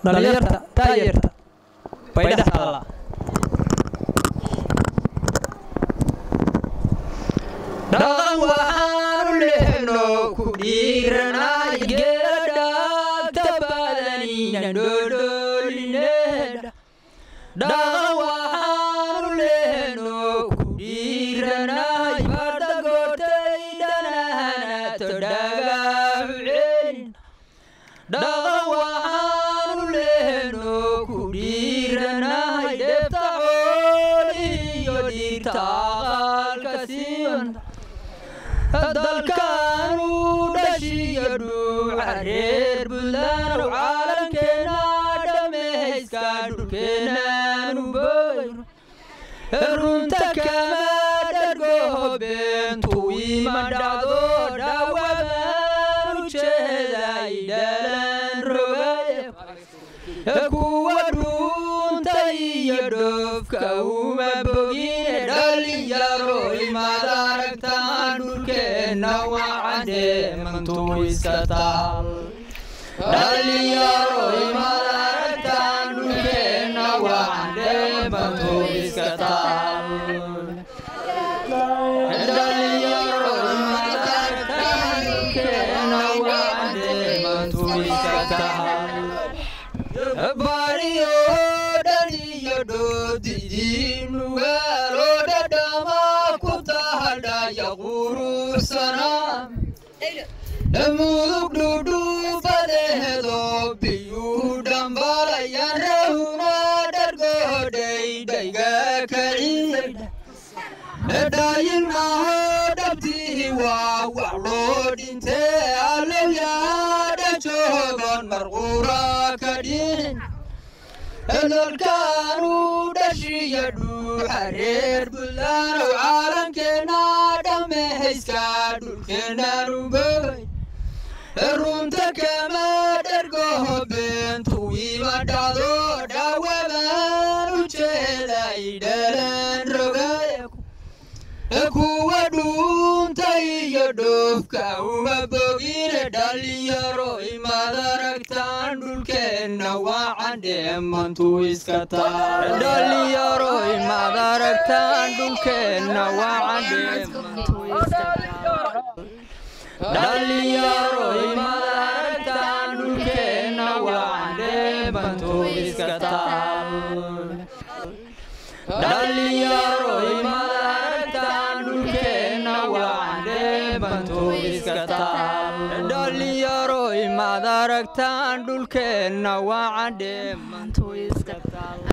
dhalinyarta taayarta bay dhex taallaa dhaqan waxaanu lehno ku dhiiranay geedhaagta badanina dhoodhoolinedha dhaqan waxaanu lehno ku dhiiranay barda goortaydhanahanato dhagaahu celin dhaqan waxaanu lehno ku dhiiranay dheebta xooliyo dhiirta aqaalka siiwan dalkaanu dhashiyo dhuuca reer buntlaanu caalamkeena dhammayska dhulkeenaanu boyno runta kama dhargoho beentu ima dhacdo dhaawabaanu jeeday dhalan rogaye kuwa dhuunta iyo dhoofka uma bogine dhalinyaro imaad aragtaan dhulkeenna wacadhe mantuu iska taal dhalinyaro imaad aragtaan dhulkeenna wacadhe mantuu iska taal dhalinyaro imaad aragtaan dhulkeenna wacadhe mantuu iska taal bariyo dhaniyo dhoodidiinugaalo dhadhama ku tahadhaya qurursana mudug dhudhubadeedo biyuu dhambalayaan rahuna dhargodhaydhayga kaciidha dhadhayin maho dhabtii waa wax loo dhintee allowyaadha joogon marquura ka dhihin dalkaanu dhashiya dhuuxa reer buntlaanow caalamkeena dhammayska dhulkeenaanu boy runta kama dhargoho beentu ima dhacdo dhaawabaan u jeeday dhalan rogaya kuwa dhuunta iyo dhoofka uma bogine dhalinyaro imaad aragtaan dhulkeenna wacandhe mantuu iska taal dhalinyaro imaad aragtaan dhulkeenna wacandhe mantuu iska dhalinyaro imaad aragtaan dhulkeenna wacandhe mantuu iska taal dhalinyaro imaad aragtaan dhulkeenna wacandhe mantuu iska taal dhalinyaro imaad aragtaan dhulkeenna wacandhe mantuu iska taal